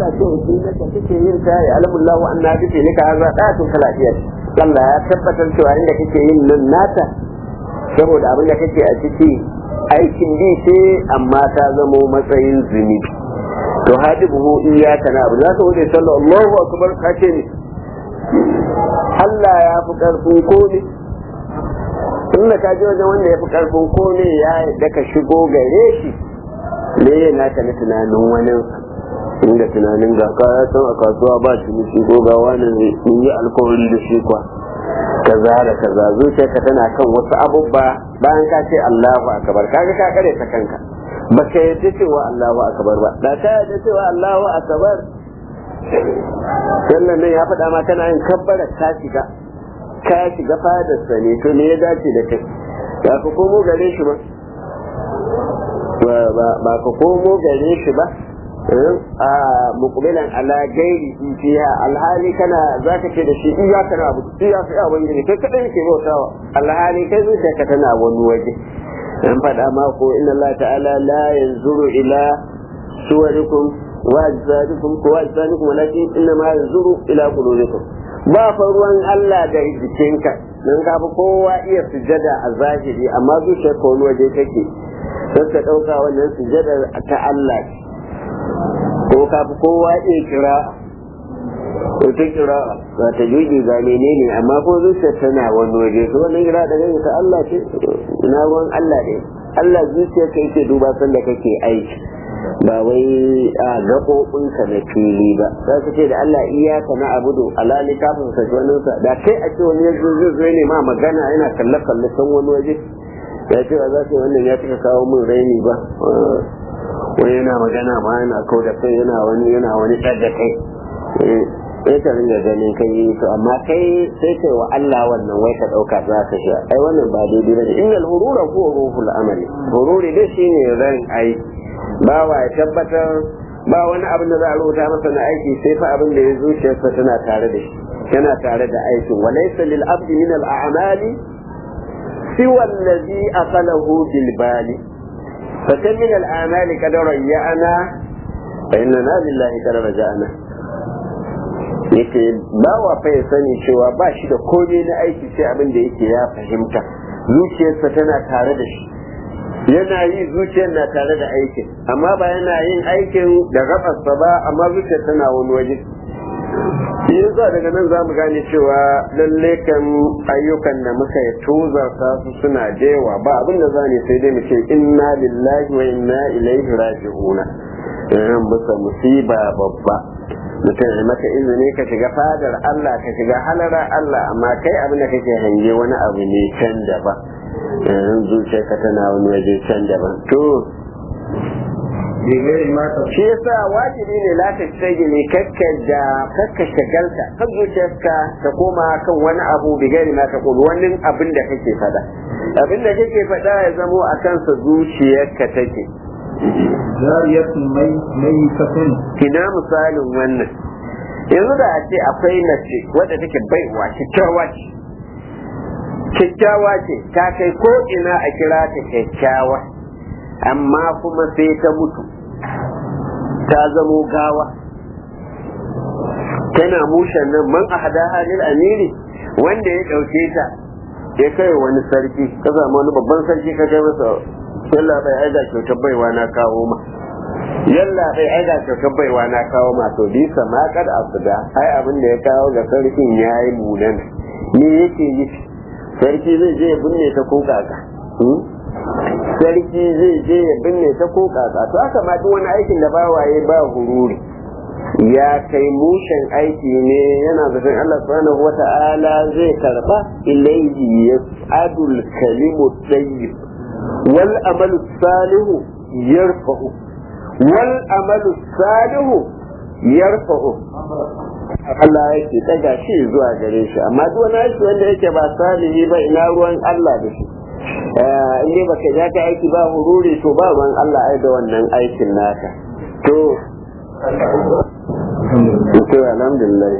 Allah ce shi ne ka kake yin ta ya alamullahu anna bi ne ka haza datun kalafiya Allah ya tabbatar cewa inda kake yin nan nata saboda abin da kake a ciki aikin bi ce amma ta zamo matsayin zunubi to hadibuhu iyyaka na'budu za ka wuce sallallahu Allahu akbar ka ce ne Allah ya fi karfin komai in da ka ji wajen wanda ya fi karfin komai ya yadda ka shigo gare shi me yana ka na tunanin wani inda tunanin ga kaya san a kasuwa ba ciniki ko ga wani in yi alkawari da shi kwa kaza da kaza zuciyarka tana kan wasu abubba bayan ka ce Allahu akbar kaga ka kare ta kanka baka yadda cewa Allahu akbar ba da ka yadda cewa Allahu akbar sannan nan ya faɗa ma kana yin kabbara ka shiga ka shiga fadarsa ne to me ya dace da kai ba ka komo gare shi ba ba ka komo gare shi ba a mukubilan ala gairi fiha alhali kana za ka ce da shi iya kana abu iya ka iya wani kai kadai ke bautawa alhali kai zuciya ka tana wani waje an faɗa ma ko inna Allah ta'ala la yanzuru ila suwarikum wa ajsadikum ko ajsadikum walakin inna ma yanzuru ila qulubikum ba fa ruwan Allah da jikinka dan ka fi kowa iya sujada a zahiri amma zuciyar ka wani waje take sai ka dauka wannan sujadar ta Allah ko ka fi kowa iya kira ko ta kira ba ta juji ga menene amma ko zuciyar tana wani waje to wannan kira da gani ta Allah ce ina ruwan Allah ne Allah zuciyar ka yake duba sanda kake aiki ba wai a gaɓoɓinka na fili ba za su ce da Allah iyaka na abudu alali kafin sa wani sa da kai a ce wani yanzu zai zo ne ma magana yana kalle kalle san wani waje ya ce ba za su wannan ya cika kawo min raini ba wani yana magana ma yana kau da kai yana wani yana wani ɗaga kai sai ka ringa ganin kai to amma kai sai kai wa Allah wannan wai ka ɗauka za ka sha ai wannan ba daidai ba ne innal hurura huwa ruhul amali hururi dai shine ran aiki bawa ya tabbatar ba wani abin da za a rubuta masa na aiki sai fa abin da ya zuciyarsa tana tare da shi yana tare da aikin wa laysa lil abdi min al a'mali siwa allazi aqalahu bil bali fa kam min al a'mali qad rayyana fa inna lillahi qad raja'na yake bawa fa ya sani cewa ba shi da komai na aiki sai abin da yake ya fahimta zuciyarsa tana tare da shi yana yi zuciyar na tare da aikin amma ba yana yin aikin da gafarsa ba amma zuciyar tana wani waje shi yasa daga nan za mu gane cewa lalle kan ayyukan da muka yi tozarta su suna jewa ba abin da zane sai dai mu ce inna lillahi wa inna ilaihi raji'una irin bisa musiba babba mutum ya maka izini ka shiga fadar Allah ka shiga halara Allah amma kai abin da kake hange wani abu ne can daban yanzu zuciyarka tana wani waje can daban to shi yasa wajibi ne la ta tsage ne kakka da kakka shagalta kan zuciyarka ta koma kan wani abu bigari ma ta kulu wani abin da kake fada abin da kake fada ya zamo a kansa zuciyarka take zariyatun mai mai kafin kina misalin wannan yanzu da a ce akwai mace wadda take baiwa kyakkyawa ce kyakkyawa ce ta kai ko ina a kira ta kyakkyawa amma kuma sai ta mutu ta zamo gawa tana mushen nan man a hada halin amiri wanda ya ɗauke ta ya kai wani sarki ka samu wani babban sarki ka kai masa yalla bai aida kyautar baiwa na kawo ma yalla bai aida kyautar baiwa na kawo ma to bisa ma kad asuda ai abin da ya kawo ga sarkin yayi munan me yake yi sarki zai je ya binne ta ko kaka sarki zai je ya binne ta ko kaka to aka ma duk wani aikin da bawaye ba hururi ya kai mushen aiki ne yana zaton Allah subhanahu wata'ala zai karba ilayhi yas'adul kalimu tayyib wal amalu salihu yarfa'u wal amalu salihu yarfa'u Allah yake daga shi zuwa gare shi amma duk wani aiki wanda yake ba salihi ba ina ruwan Allah da shi in dai baka ja ka aiki ba hururi to ba ruwan Allah ai da wannan aikin naka to to alhamdulillah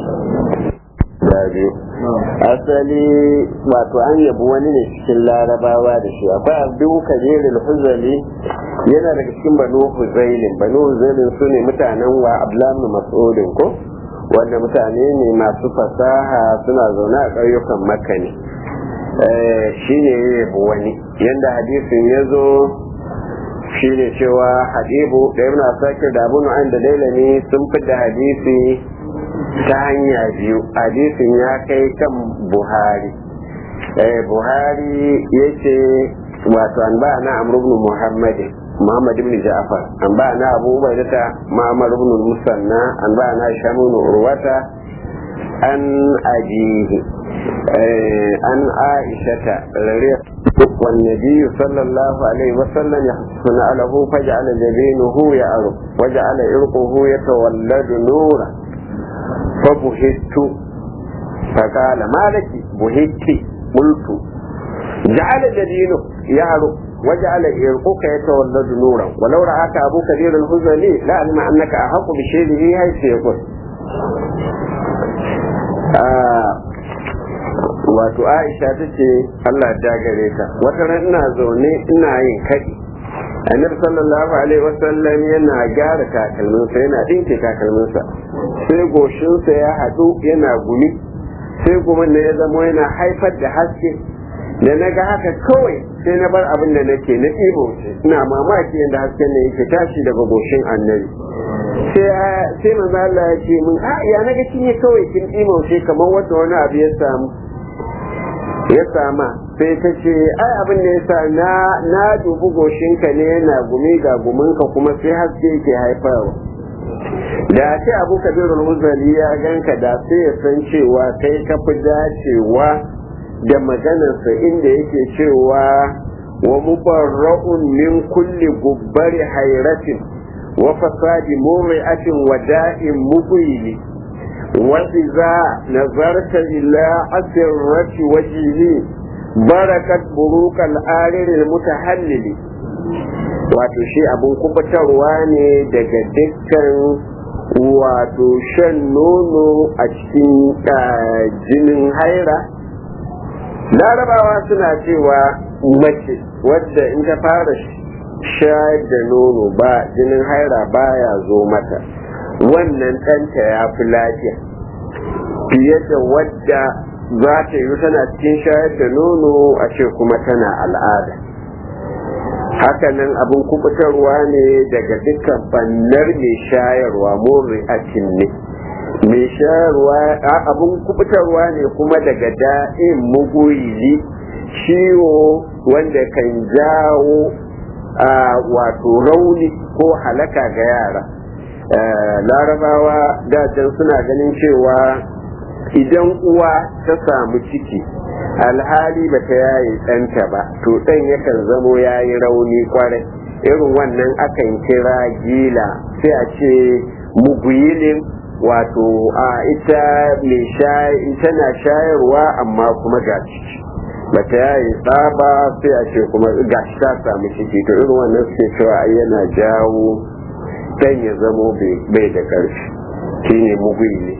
Dabi. Asali wato an yabi wani ne cikin larabawa da shi akwai abdu kabirin huzali yana daga cikin banu huzailin banu huzailin su ne mutanen wa ablamu mas'udin ko wanda mutane ne masu fasaha suna zaune a ƙauyukan makka ne shi ne ya yabi wani yadda hadisin ya zo shi ne cewa hadibu da ibn asakir da abu nu'an da dailami sun da hadisi ta hanya biyu hadisin ya kai kan buhari buhari ya ce wato an ba na amr ibn muhammadin محمد بن جعفر أنبأنا أبو عبيدة معمر بن المثنى أنبأنا هشام بن عروة عن أبيه عن عائشة والنبي صلى الله عليه وسلم يحسن له فجعل جبينه يعرف وجعل عرقه يتولد نورا فبهت فقال ما لك بهت قلت جعل جبينه يعرف وجعل يرقك يتولد نورا ولو رآك أبو كبير الهزلي لا علم أنك أحق بشيء هاي سيقول wato Aisha ta ce Allah ta gare ta wata ran ina zaune ina yin kaɗi annabi sallallahu alaihi wasallam yana gyara takalminsa yana ɗinke takalminsa sai goshinsa ya haɗu yana gumi sai kuma ne ya zama yana haifar da haske da na ga haka kawai sai na bar abin da nake na ɗibo ina mamaki yadda hasken ne yake tashi daga goshin annabi sai manzo Allah ya ce min a ya naga kin yi kawai kin ɗibo sai kamar wanda wani abu ya samu ya sama sai ta ce ai abin da ya sa na na dubi goshinka ne yana gumi ga guminka kuma sai haske yake haifarwa da ce abu kabirul huzali ya ganka da sai ya san cewa kai ka fi dacewa da maganarsa inda yake cewa wa mubarra'un min kulli gubbari hairatin wa fasadi murri'atin wa da'in mubili wa idza nazarta ila asirrati wajhihi barakat burukal arir mutahallili wato shi abun kubatarwa ne daga dukkan wato shan nono a cikin jinin haira larabawa suna cewa mace wadda in ta fara shayar da nono ba jinin haira baya zo mata wannan ɗanta ya fi lafiya fiye da wadda za ta yi tana cikin shayar da nono a ce kuma tana al'ada hakanan abin kubutarwa ne daga dukkan bannar mai shayarwa murri a ne mai shayarwa abin kubutarwa ne kuma daga da'in mugoyi ciwo wanda kan jawo wato rauni ko halaka ga yara larabawa dajan suna ganin cewa idan uwa ta samu ciki alhali ba ta yaye ɗanta ba to ɗan yakan zamo ya yi rauni kwarai irin wannan akan kira gila sai a ce muguyilin wato a ita mai tana shayarwa amma kuma ga ciki ba ta yaye tsaba sai a ce kuma ga shi ta samu ciki to irin wannan suke cewa yana jawo ɗan ya zamo bai da ƙarfi shine muguyili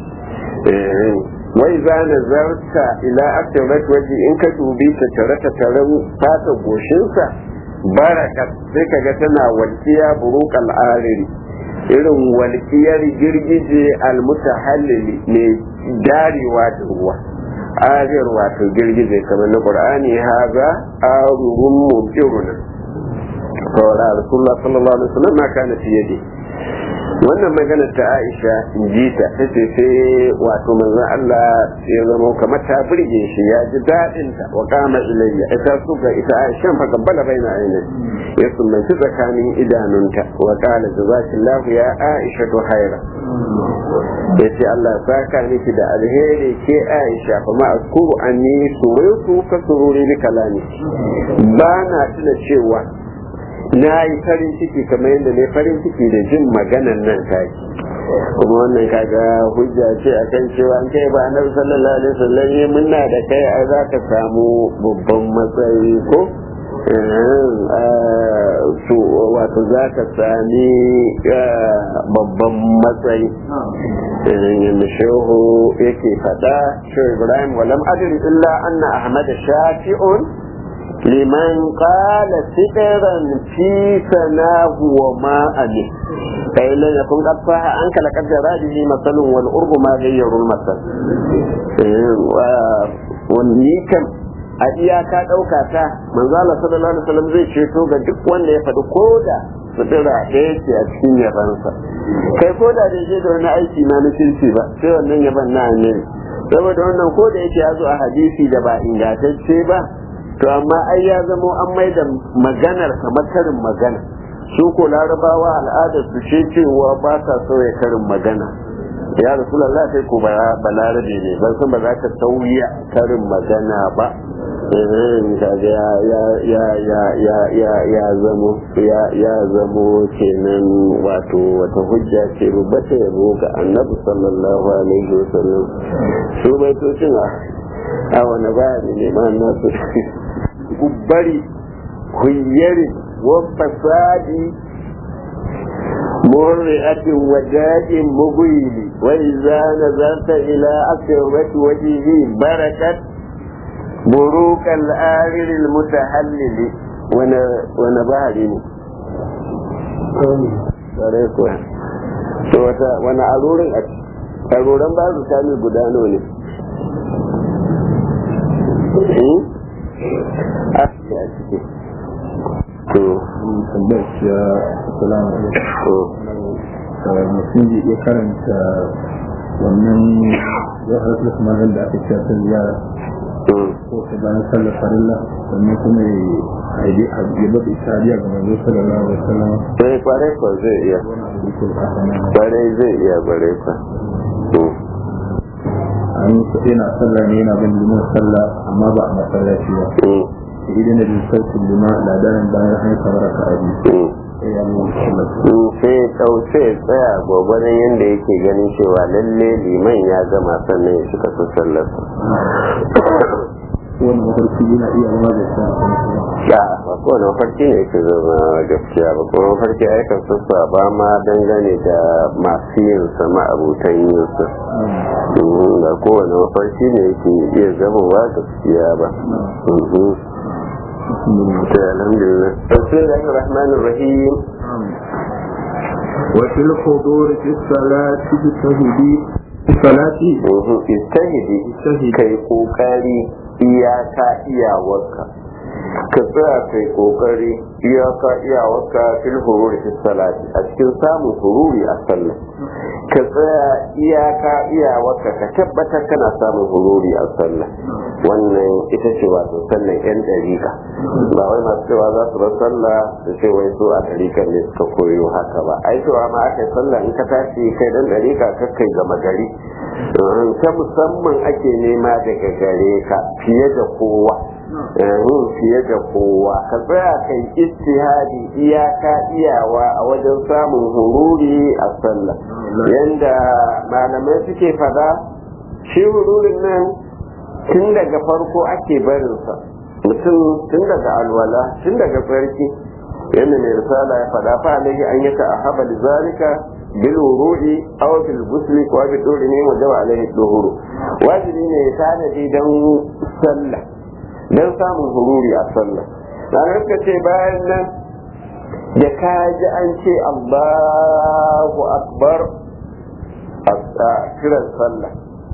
wai za na zarta ila akirat waje in ka dubi ta tare ta taren fata goshinsa baraka sai ka ga tana walkiya buruk al'ariri irin walkiyar girgije almutahallili ne darewa da ruwa arir wato girgije kamar na qur'ani haza arurun mubiruna saboda rasulullah sallallahu alaihi wasallam ma kana fi yadi wannan magana ta Aisha in ji ta tace sai wato manzon Allah ya zama kamar ta burge shi ya ji dadin ta wa kama ilayya ita su ga ita Aisha fa kabbala baina ainin ya sumbanci tsakanin idanunta wa qala jazakillahu ya Aisha to haira yace Allah ya saka miki da alheri ke Aisha fa ma askuru anni surutu ka sururi bi kalami ba na tuna cewa na yi farin ciki kamar yadda ne farin ciki da jin maganan nan taki kuma wannan kaga hujja ce a kan cewa an kai ba annabi sallallahu alaihi wasallam ne munna da kai ai za ka samu babban matsayi ko su wato za ka sami babban matsayi yadda shehu yake faɗa shehu ibrahim walam adri illa anna ahmad shafi'un liman qala sidran fi sanahu wa ma ali kai lan yakun qad faha an kala qaddara bihi masalun wal urbu ma ghayyaru al masal wani kam a iyaka ɗauka ta manzala sallallahu alaihi wasallam zai ceto ga duk wanda ya faɗi koda sutura ɗaya ce a cikin yabansa kai koda da je da wani aiki na na kirki ba sai wannan yaban na ne saboda wannan ko da yake ya zo a hadisi da ba ingantacce ba to amma ai ya zamo an mai da maganar kamar karin magana su ko larabawa al'adar su ce cewa ba sa sauya karin magana ya rasulallah kai ko ba balarabe ne ban san ba za ka sauya karin magana ba kaga ya ya ya ya ya ya ya zamo ya ya zamo kenan wato wata hujja ce rubata yabo ga annabi sallallahu alaihi wasallam su baitocin a wani bayani ne ma nasu gubbari huyyari wa fasadi مرئة وداء مبين وإذا نظرت إلى أكرمة وجهه بركت بروك الآخر المتحلل وانا بهري to wata wani arorin a arorin ba su sami gudano ne a ciki to tambayar ya salamu alaikum mutum zai iya karanta wannan ya halatta kamar da aka ce ta ziyara ko ta bayan sallar farilla sannan kuma ya bada ishariya ga manzo sallallahu alaihi wasallam sai kwarai kwa zai iya kwarai zai iya kwarai kwa an yi yana sallah ne yana bin liman sallah amma ba a masallaci ba idan da sautin lima ladarin bayan an kamar ka abi sai ɗauce tsaya gwagwanin yadda yake ganin cewa lalle liman ya gama sannan ya shiga su sallarsa wani mafarki yana iya zama da sa ya ba kowane mafarki ne yake zama gaskiya ba kuma mafarki aikan sassa ba ma dangane da masu yin sama abutan yin sa ba kowane mafarki ne yake iya zama wa gaskiya ba الحمد لله بسم الله الرحمن الرحيم وفي الحضور في الصلاة بالتهدي في الصلاة استهدي كي قوكاري iyaka iyawarka ka tsaya kai kokari iyaka iyawarka fil hururi fi salati a cikin samun hururi a sallah ka tsaya iyaka iyawarka ka tabbatar kana samun hururi a sallah wannan ita ce wato sallan yan dariƙa ba wai masu cewa za su bar sallah su ce wai su a dariƙar ne suka koyo haka ba ai cewa ma aka yi sallah in ka tashi kai dan dariƙa ka kai gama gari ta musamman ake nema daga gare ka fiye da kowa fiye da kowa ka tsaya kai istihadi iyaka iyawa a wajen samun hururi a sallah yanda malamai suke fada shi hururin nan tun daga farko ake barinsa mutum tun daga alwala tun daga tsarki yadda mai risala ya fada fa alaihi an yaka a haba zalika bil wuru'i aw bil ghusli wa bi duri ne wa dawa alaihi duhuru wajibi ne ya tanadi dan sallah dan samun hururi a sallah na suka ce bayan nan da ka ji an ce Allahu akbar a kiran sallah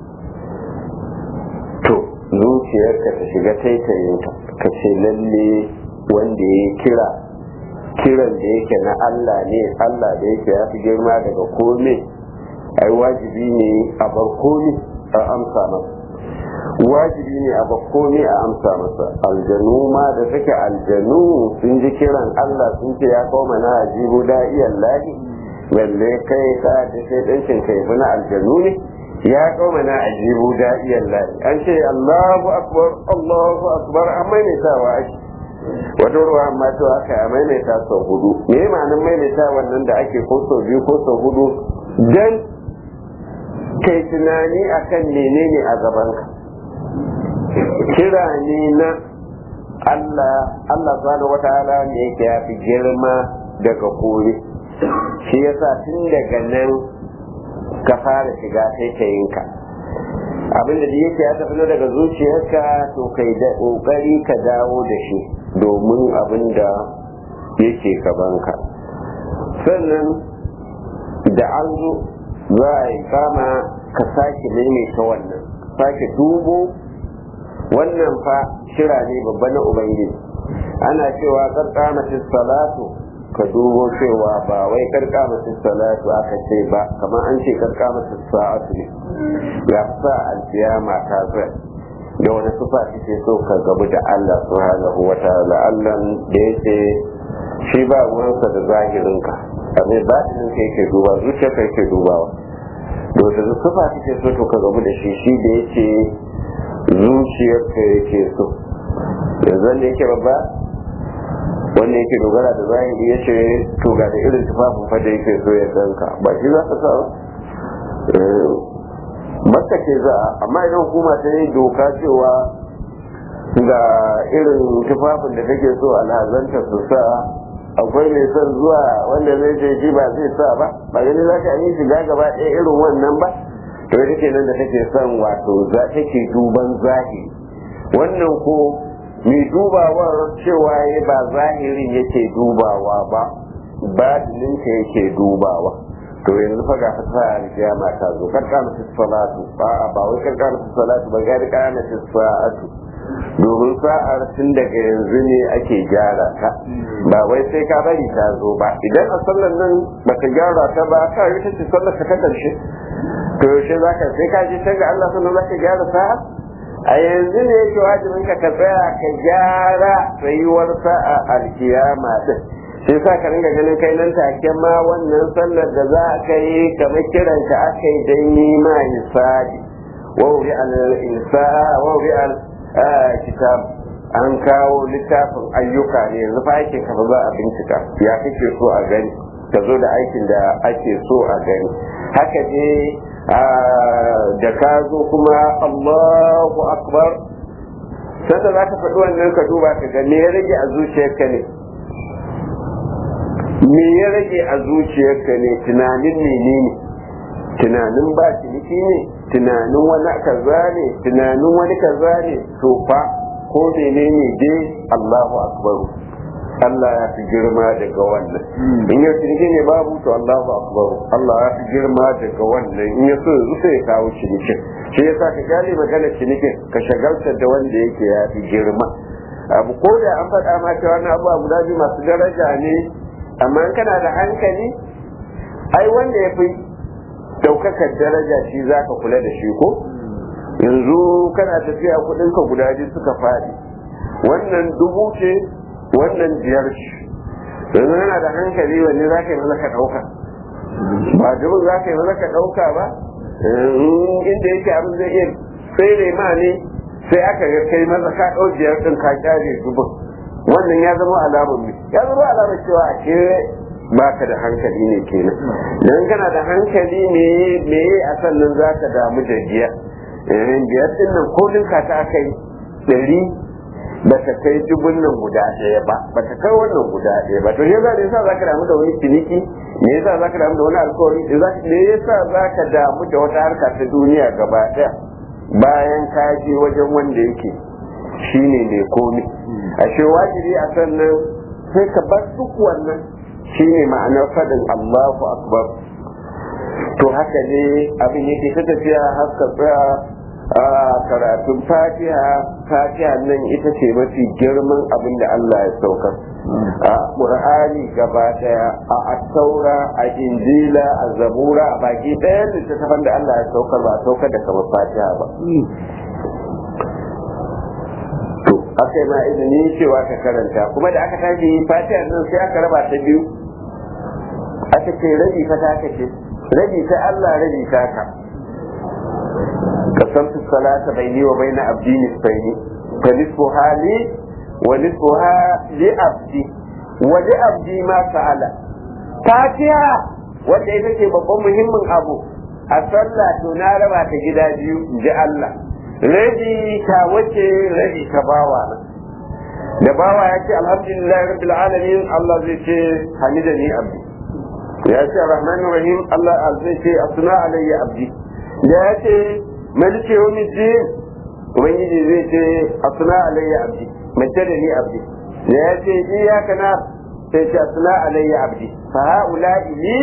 to zuciyarka ta shiga taitayinta ka ce lalle wanda ya kira kiran da yake na Allah ne Allah da yake ya fi girma daga kome ai wajibi ne a bar kome a amsa masa wajibi ne a bar kome a amsa masa aljanu ma da suke aljanu sun ji kiran Allah sun ce ya kawo mana ajibu da'iyan lahi balle kai ka da sai ɗancin kai na aljanu ne ya kawo mana ajibu da'iyan lahi an ce Allahu akbar Allahu akbar amma ne sawa ake wata ruwa amma to aka a maimaita sau hudu me ya ma'anin maimaita wannan da ake ko sau biyu ko sau hudu dan kai tunani akan menene a gabanka kira ne na Allah Allah subhanahu wata'ala ne yake ya fi girma daga kore shi yasa tun daga nan ka fara shiga taitayinka abin da yake ya tafi daga zuciyarka to kai da kokari ka dawo da shi domin abin da yake gabanka sannan da an zo za a yi kama ka sake maimaita wannan sake dubo wannan fa shira ne babba na ubangiji ana cewa karkamatin salatu ka dubo cewa ba wai karkamatin salatu aka ce ba kamar an ce karkamatin sa'atu ne ya sa alkiyama ta zai da wani sufa kike so ka gabu da Allah subhanahu wa ta'ala Allah da yake shi ba ruwansa da zahirinka abin batinin ka yake duba zuciya ka yake dubawa to da sufa kike so to ka gabu da shi shi da yake zuciyar ka yake so yanzu da yake babba wanda yake dogara da zahiri ya ce to ga da irin tufafin fa da yake so ya ganka ba shi za ka sa ba makka ce za amma idan hukuma ta yi doka cewa ga irin tufafin da take so alhazanta su sa akwai mai son zuwa wanda zai ce shi ba zai sa ba ba gani za ka yi shiga gaba ɗaya irin wannan ba to ita ke nan da take son wato za take duban zahiri wannan ko mai dubawar cewa ya ba zahirin yake dubawa ba batininka yake dubawa to yanzu fa ga fata alkiyama ta zo karka musu salatu ba ba wai karka musu salatu ba ga karka musu sa'atu domin sa'ar tun daga yanzu ne ake gyara ta ba wai sai ka bari ta zo ba idan a sallar nan baka gyara ta ba ka yi ta ce sallar ka ta karshe to yaushe zaka sai ka je ga Allah sannan zaka gyara sa'a a yanzu ne yake wajibin ka ka tsaya ka gyara tsayuwar sa'a alkiyama din sai sa ka ringa ganin kai nan take ma wannan sallar da za ka yi kamar kiran ka aka yi don yi ma hisabi wa wuri al insa wa wuri al kitab an kawo littafin ayyuka ne yanzu fa aikin ka ba za a bincika ya kake so a gani ka zo da aikin da ake so a gani haka ne da ka zo kuma Allahu akbar sanda za ka faɗi wannan ka duba ka ga me ya rage a zuciyarka ne me ya rage a zuciyarka ne tunanin menene tunanin ba ciniki ne tunanin wani kaza ne tunanin wani kaza ne to fa ko menene dai Allahu akbar Allah ya fi girma daga wannan in ya ciniki ne babu to Allahu akbar Allah ya fi girma daga wannan in ya so yanzu sai ya kawo cinikin shi yasa ka gane magana cinikin ka shagalta da wanda yake ya fi girma abu ko da an faɗa ma cewa na abubuwa guda biyu masu daraja ne amma kana da hankali ai wanda ya fi daukakar daraja shi za ka kula da shi ko yanzu kana tafiya kudinka guda biyu suka faɗi wannan dubu ce wannan biyar ce yanzu yana da hankali wanne za ka yi maza ka ɗauka ba dubu za ka yi maza ka ɗauka ba inda yake abin zai iya tsere ma ne sai aka ga kai maza ka ɗau biyar ɗin ka kyale dubun wannan ya zama alamar ne ya zama alamar cewa a ke baka da hankali ne kenan dan kana da hankali me me a sannan zaka damu da biya eh biyar din nan ko dinka ta kai dari ba ta kai dubun nan guda ɗaya ba ba ta kai wannan guda ɗaya ba to ne za yasa zaka damu da wani ciniki me yasa zaka damu da wani alkawari me yasa zaka damu da wata harka ta duniya gaba ɗaya bayan ka je wajen wanda yake shine mai komi ashe wajibi a sannan sai ka bar duk wannan shine ma'anar fadin Allahu akbar to haka ne abin yake ta tafiya har ka tsaya a karatun fatiha fatiha nan ita ce mafi girman abin da Allah ya saukar a ƙur'ani gaba daya a attaura a injila a zabura a baki ɗaya littattafan da Allah ya saukar ba a saukar da kamar fatiha ba aka yi ma izini cewa ka karanta kuma da aka tashi fatiha nan sai aka raba ta biyu aka ce rabi ta taka ce rabi ta Allah rabi ta ka kasamtu salata baini wa baina abdi nisfaini fa nisfu hali wa nisfu li abdi wa li abdi ma sa'ala fatiha wanda ita ce babban muhimmin abu a sallah to na raba ta gida biyu in ji Allah rabi ta wace rabi ta bawa da bawa ya ce alhamdulillah rabbil alamin Allah zai ce hamidani abdi ya ce rahman rahim Allah zai ce asna alayya abdi da ya ce malike yawmi din ubangiji zai ce asna alayya abdi majjada ni abdi da ya ce iyaka na sai ce asna alayya abdi fa haula li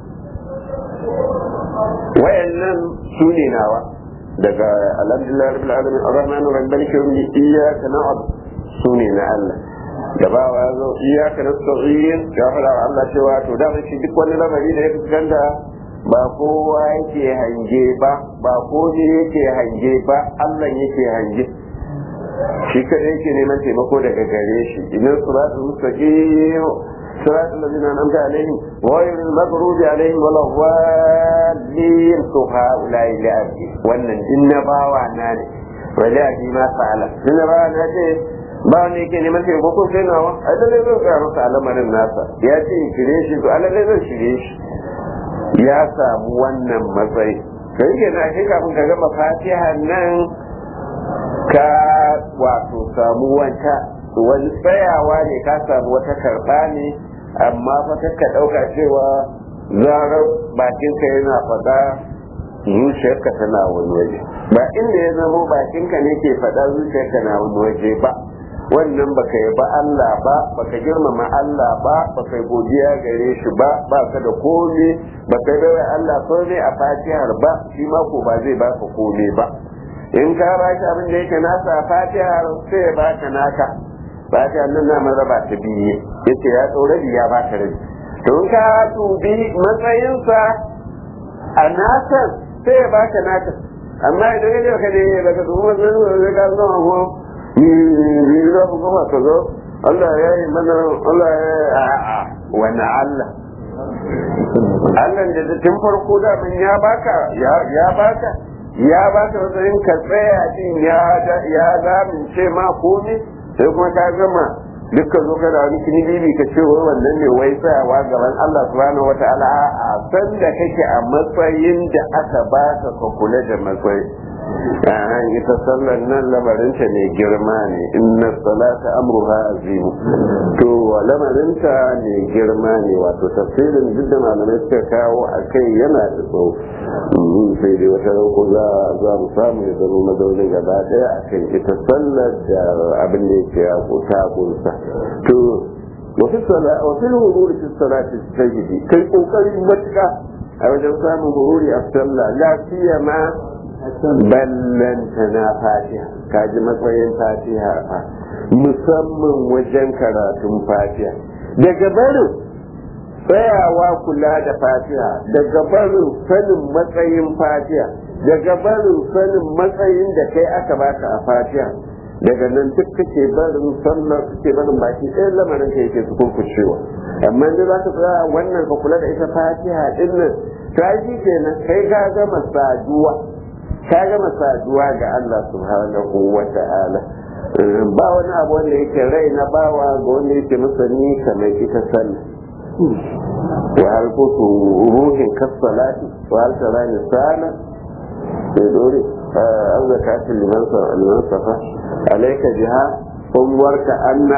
wayannan su ne nawa daga alhamdulillah rabbil alamin arrahmanir rahim maliki yawmi iyyaka na'budu su ne na Allah da ba wa zo iyaka nasta'in ya fara wa Allah cewa to da shi duk wani lamari da ya fuskanta ba kowa yake hange ba ba ko ne yake hange ba Allah yake hange shi kada yake neman taimako daga gare shi idan suratul mustaqim صراط الذين أنعمت عليهم غير المغضوب عليهم ولا الضالين هؤلاء لأبي وأن إن باوا ناني ولأبي ما فعل إن باوا ناني ba wanda yake neman taimako sai nawa a lalle zan tsaya masa al'amarin nasa ya ce in shirye shi to a lalle zan shirye shi ya samu wannan matsayi kai ke na shi kafin ka gama fatiha nan ka wato samu wata wani tsayawa ne ka samu wata karɓa ne amma fa ka ɗauka cewa zarar bakinka yana faɗa zuciyarka tana wani waje ba inda ya zamo bakinka ne ke faɗa zuciyarka na wani waje ba wannan baka yi ba Allah ba baka girmama Allah ba baka godiya gare shi ba ba ka da komai baka yi bai Allah komai a fatihar ba shi ma ko ba zai baka komai ba in ka ba shi abin da yake nasa a fatihar sai ya baka naka fatihar nan na raba ta biye yace ya tsore ya baka rabi to in ka dubi matsayinsa a nasan sai ya baka naka amma idan ya ka ne daga dubu matsayin da ka zama ko ni za ku gama ka zo Allah ya yi mana Allah ya yi a'a wani Allah Allah da tun farko da min ya baka ya baka ya baka matsayin ka tsaya din ya ya zamince ma komai sai kuma ka gama dukkan zo ka da wani kini bibi ka ce wai wannan ne wai tsayawa gaban Allah subhanahu wata'ala a san da kake a matsayin da aka baka ka kula da matsayi an ita sallar nan lamarinta mai girma ne inna salata amruha azimu to lamarinta mai girma ne wato tafsirin duk da malamai suka kawo a kai yana da tsawo sai dai wata rauko za za mu samu ya zama mazaunin gaba daya a kan ita sallar da abin da yake ya kuta kunsa to wasu wasu hururi fi salati sajidi kai kokarin matuka a wajen samun hururi a sallah lafiya ma ballanta na fatiha kaji matsayin fatiha fa musamman wajen karatun fatiha daga barin tsayawa kula da fatiha daga barin sanin matsayin fatiha daga barin sanin matsayin da kai aka baka a fatiha daga nan duk kake barin sallar kake barin baki ɗayan lamarin ka yake su kurkucewa amma da za ka tsaya wannan ka kula da ita fatiha ɗin nan ta shi kenan kai ka gama saduwa ka gama saduwa ga Allah subhanahu wa ta'ala ba wani abu wanda yake rai na bawa ga wanda yake masani kamar ita sallah wa hal kutu ruhin kasalati wa hal tarani sana sai dore an zakati liman liman safa alayka jiha umwarka anna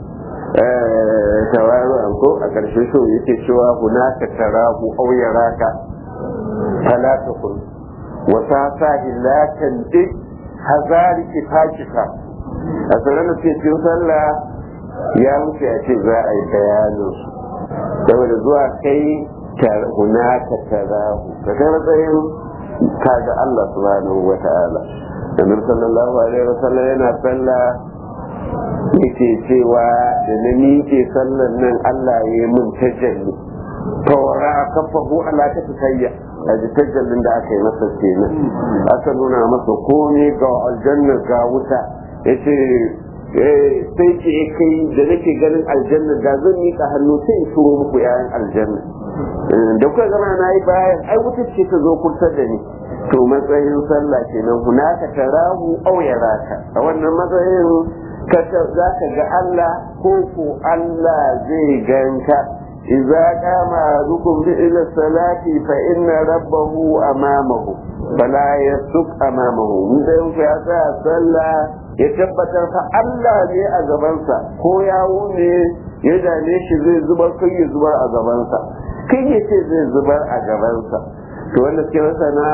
tawaru an ko a karshe so yake cewa hunaka tarahu aw yaraka fala takun wata illa tandik hazari kifakika a tsaron da ke cikin sallah ya wuce a ce za a yi bayanin su saboda zuwa kai hunaka tarahu ka kai matsayin kaga Allah subhanahu wa ta'ala annabi sallallahu alaihi wa sallam yana sallah yake cewa da na miƙe sallan nan Allah ya yi mun tajalli tawara kafahu ala ta tsayya a ji tajallin da aka yi masa kenan aka nuna masa komai ga aljanna ga wuta yace sai ce kai da nake ganin aljanna da zan miƙa hannu sai in turo muku yayan aljanna da kuka zama na yi bayan ai wuta ce ta zo kurtar da ni to matsayin sallah kenan hunaka tarahu aw yaraka a wannan matsayin ka za ka ga Allah ko ko Allah zai ganka idza qama rukum bi ila salati fa inna rabbahu amamahu fala yasuk amamahu mun da yau ya tsaya sallah ya tabbatar fa Allah ne a gabansa ko yawo ne ya dame shi zai zubar kai ya zubar a gabansa kai ya ce zai zubar a gabansa to wanda suke masana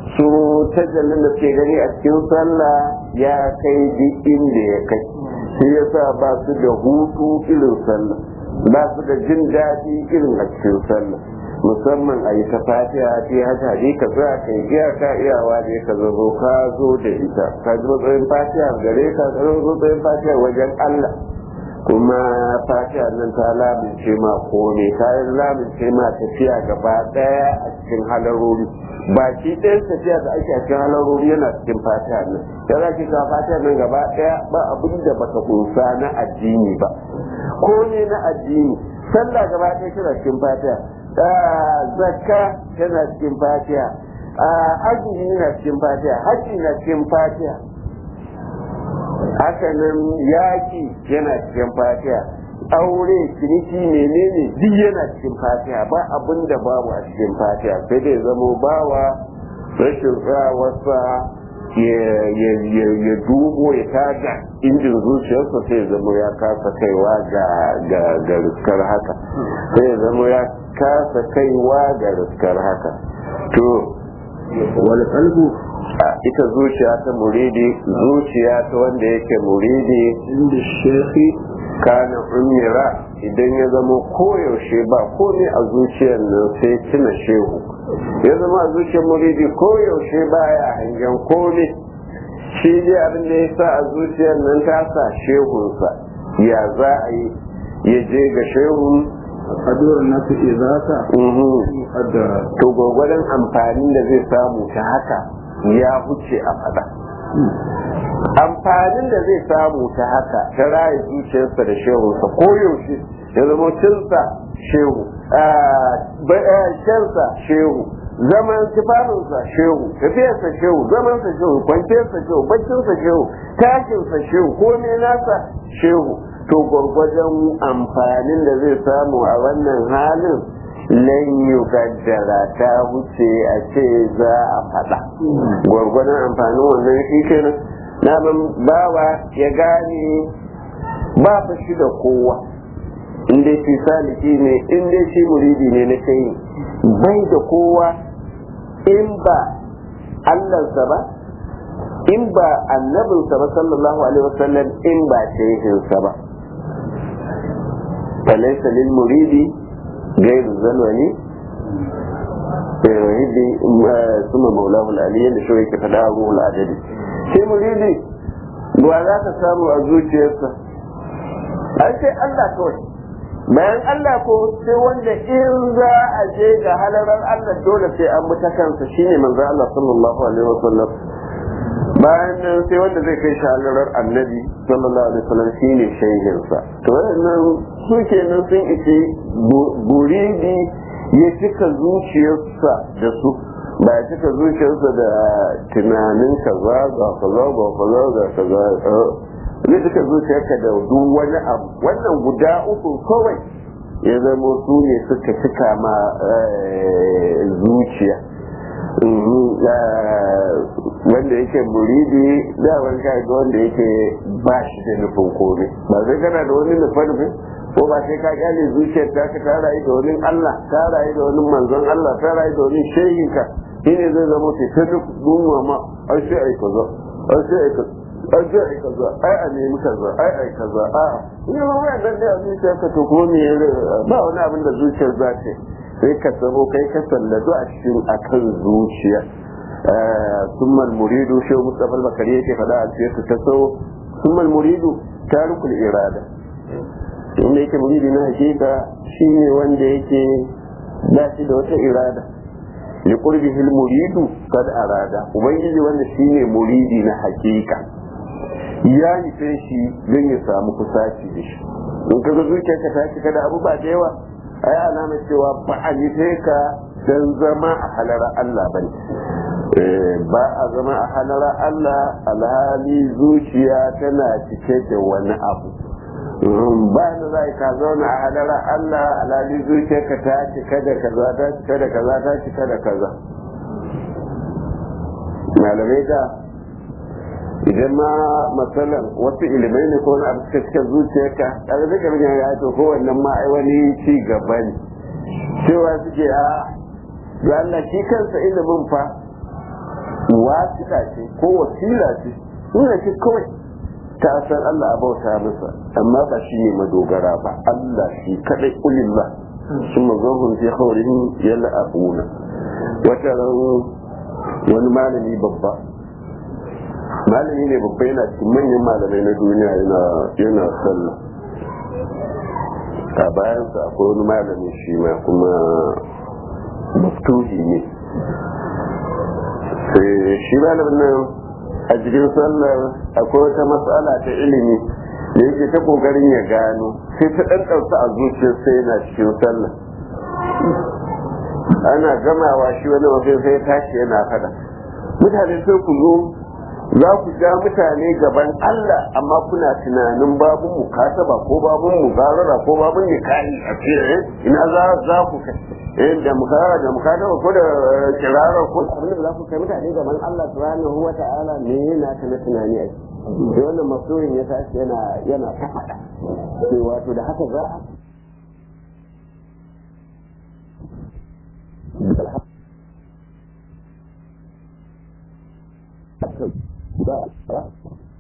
su tajallin da ke gani a cikin sallah ya kai duk inda ya kai shi yasa ba su da hutu irin sallah ba su da jin daɗi irin a cikin sallah musamman a yi ta fatiha ce haka ne ka za ka yi iyaka iyawa ne ka zo ka zo da ita ka ji matsayin fatiha gare ka ka zo matsayin fatiha wajen Allah kuma fatiha nan ta lamince ma kome ta lamince ma tafiya gaba daya a cikin halarori baki ɗayan tafiya da ake a cikin halarori yana cikin fatiha nan da za ki ka fatiha nan gaba daya ba abin da baka kunsa na addini ba kome na addini sallah gaba ɗaya tana cikin fatiha zakka tana cikin fatiha azumi na cikin fatiha haji na cikin fatiha hakanan yaki yana cikin fatiha aure ciniki menene duk yana cikin fatiha ba abin da babu a cikin fatiha sai dai zamo bawa rashin tsawarsa ya dubo ya tada injin zuciyarsa sai ya zama ya kasa kaiwa ga riskar haka sai ya zama ya kasa kaiwa ga riskar haka to wal qalbu ita zuciya ta muridi zuciya ta wanda yake muridi inda shekhi kana umira idan ya zama koyaushe ba komai a zuciyar nan sai tuna shehu ya zama a zuciyar muridi koyaushe baya hangen komai shi dai abin da ya sa a zuciyar nan ta sa shehunsa ya za a yi ya je ga shehun kaduwar nasu izata muqaddara to gwagwadon amfanin da zai samu ta haka ya huce a fada amfanin da zai samu ta haka ta raye zuciyarsa da shehunsa koyaushe ya zama cinsa shehu shansa shehu zaman tufafinsa shehu tafiyarsa shehu zamansa shehu kwanciyarsa shehu baccinsa shehu tashinsa shehu komai nasa shehu to gwargwajon amfanin da zai samu a wannan halin lan yugaddara ta wuce a ce za a faɗa gwargwadon amfanin wannan shi kenan na bawa ya gane ba fa shi da kowa in dai shi saliki ne in dai shi muridi ne na kai bai da kowa in ba allansa ba in ba annabinsa ba sallallahu alaihi wasallam in ba shehinsa ba falaisa lil muridi gairu zalwani yahidi suma maulahu al'aliyyar da shi yake faɗa a ruhul adadi sai muridi ba za ka samu a zuciyarsa ai sai Allah kawai bayan Allah ko sai wanda in za a je ga halarar Allah dole sai an bi ta kansa shine manzo Allah sallallahu alaihi wasallam bayan nan sai wanda zai kai shi halarar annabi sallallahu alaihi wasallam shine shehinsa to wannan su kenan sun ice buridi ya cika zuciyarsa da su ba ya cika zuciyarsa da tunanin kaza ga kaza ga kaza ga kaza zai cika zuciyarka da duk wani abu wannan guda uku kawai ya zama su ne suka cika ma zuciya wanda yake muridi da wani ga wanda yake ba shi da nufin komai ba zai kana da wani nufin nufin ko ba sai ka gane zuciyar ta ka ta rayu da wani Allah ta rayu da wani manzon Allah ta rayu da wani shehinka shine zai zama ke ta duk dunwa ma ai sai ai kaza ai sai ai kaza ai sai ai kaza ai a nemi kaza ai ai kaza a ina ma wai dan da zuciyar ka to ko me ba wani abin da zuciyar za ta sai ka tsaro kai ka sallatu a cikin akan zuciya ثم المريد شو مصطفى البكري yake faɗa a cikin ta so ثم المريد تارك الإرادة inda yake muridi na hakika shine wanda yake ba shi da wata irada ya kurbi hil muridu kad arada ubangiji wanda shine muridi na hakika ya nufe shi don ya samu kusaci da shi in kaga zuciyarka ta cika da abu ba da yawa ai alamar cewa ba a nufe ka don zama a halara Allah bane ba a zama a halara Allah alhali zuciya tana cike da wani abu ba da za ka zauna a halara Allah alhali zuciyarka ta cika da kaza ta cika da kaza ta cika da kaza malamai da idan ma matsalan wasu ilimai ne ko wani abu suka cika zuciyarka daga zai kamar ya to ko wannan ma ai wani ci gaba ne cewa suke a ga Allah shi kansa ilimin fa wasita ce ko wasila ce suna ce kawai ta san Allah a bauta masa amma ba shi ne madogara ba Allah shi kadai ulillah sun mazahun fi haurihin yalla abuna wata ran wani malami babba malami ne babba yana cikin manyan malamai na duniya yana yana sallah a bayansa akwai wani malami shi ma kuma maftuhi ne sai shi malamin nan a cikin sallar akwai wata matsala ta ilimi da yake ta kokarin ya gano sai ta ɗan ɗauka a zuciyar sai yana cikin sallar ana gamawa shi wani wajen sai tashi yana fada mutane sai ku zo za ku ja mutane gaban Allah amma kuna tunanin babun mukataba ko babun mugarara ko babun nikahi a ce ina za za ku kai eh da mukara da mukataba ko da kirara ko abin da za ku kai mutane gaban Allah subhanahu wa ta'ala me yana ta na tunani ai sai wannan masoyin ya tashi yana yana ta fada sai wato da haka za a ba